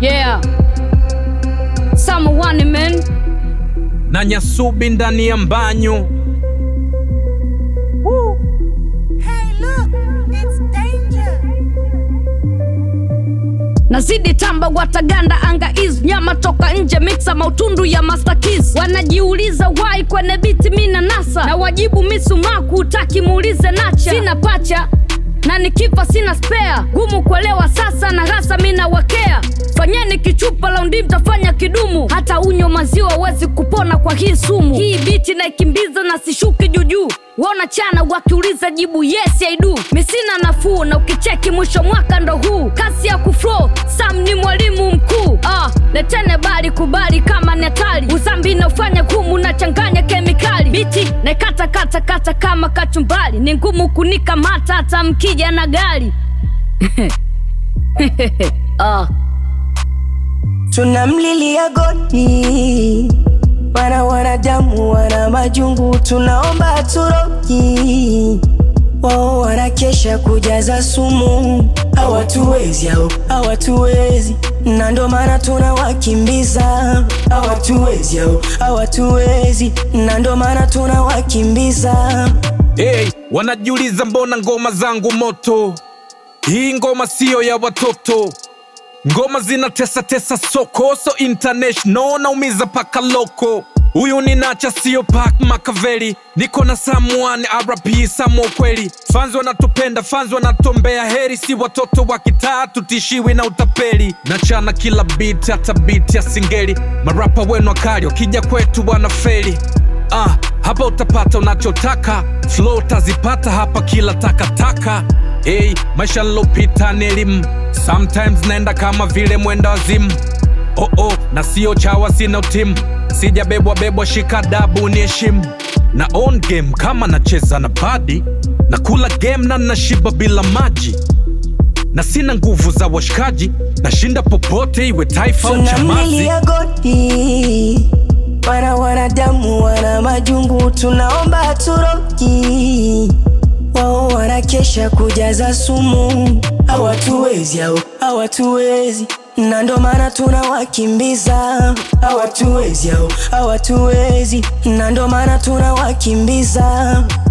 Yeah. Someone man. na Nyasubi ndani ya mbanyo. Hey, look, it's danger. Nazidi tamba wataganda anga is nyama toka nje mixa mautundu ya master keys. Wanajiuliza why kwenye biti mina nasa na wajibu misumaku utaki muulize nacha. Sina pacha na nikifa sina spare, gumu kuelewa sasa na rasa mina wakea. Fanyeni kichupa laundi mtafanya kidumu, hata unyo maziwa wezi kupona kwa hii sumu. Hii biti naikimbiza na sishuki juujuu Wona chana wakiuliza jibu yes I do. Misina nafuu na ukicheki mwisho mwaka ndo huu. Kasi ya kuflow, Sam ni mwalimu mkuu. Ah, letene bali kubali kama ni hatari. Uzambi naufanya gumu na changanya kemikali. Biti na kata kata kata kama kachumbali. Ni ngumu kunikamata hata mkija na gari. ah. tunamlilia goti wana wanadamu wana majungu tunaomba turoki wao wanakesha kujaza sumu hawatuwezi au hawatuwezi na ndo maana tunawakimbiza hawatuwezi au hawatuwezi na ndo maana tunawakimbiza Hey, wanajiuliza mbona ngoma zangu moto? Hii ngoma siyo ya watoto, ngoma zinatesa tesa soko, so international naumiza paka loko. Huyu ni Nacha sio Park Makaveli, niko na someone RP Samo kweli. Fans wanatupenda, fans wanatombea heri, si watoto wa kitaa tutishiwi na utapeli. Nachana kila beat, hata beat ya singeli. Marapa wenu wakali, wakija kwetu wanafeli. Ah, hapa utapata unachotaka, flow utazipata hapa kila takataka. Hey, maisha lopita ni elimu, sometimes naenda kama vile mwenda wazimu. Oh oh, na sio chawa, sina timu, sijabebwa bebwa, shika dabu ni heshimu na on game kama nacheza na badi na kula game na nashiba bila maji na sina nguvu za washikaji, nashinda popote iwe taifa au chamazi. tunamlilia goti wana wanadamu wana majungu tunaomba turoki wao wanakesha kujaza sumu hawatuwezi au hawatuwezi na ndo maana tunawakimbiza hawatuwezi au hawatuwezi na ndo maana tunawakimbiza